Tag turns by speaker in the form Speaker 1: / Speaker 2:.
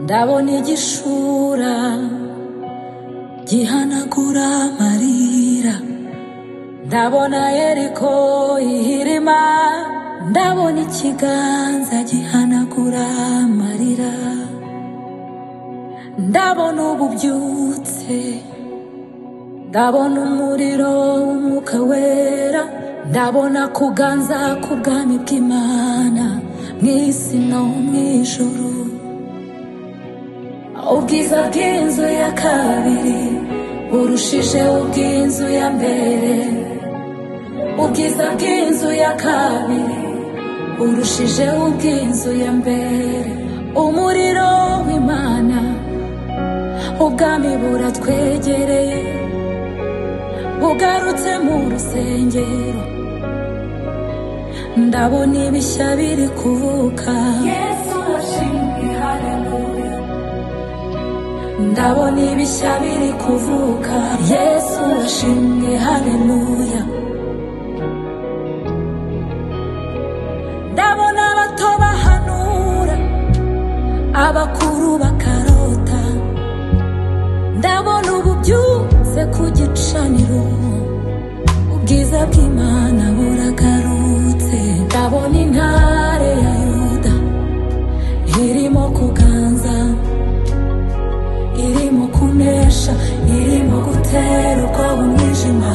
Speaker 1: ndabona igishura gihanagura amarira ndabona yeriko ihirima ndabona ikiganza gihanagura amarira ndabona ubu byutse ndabona umuriro w'umwuka wera ndabona kuganza k'ubwami bw'imana mu isi no mu ijuru ubwiza bw'inzu ya kabiri burushije ubw'inzu ya mbere ubwiza bw'inzu ya kabiri burushije ubw'inzu ya mbere umuriro w'imana ubwami buratwegereye bugarutse mu rusengero ndabona ibishya biri kuvuka yesu washimwe haleluya ndabona ibishya biri kuvuka yesu washimwe haleluya ndabona abato bahanura abakuru bakarota ndabona ubu byutse ku gicaniro ubwiza bw'imana buragarutse ndabona intare ya yuda irimo kuganza irimo kunesha irimo guterwa umwijima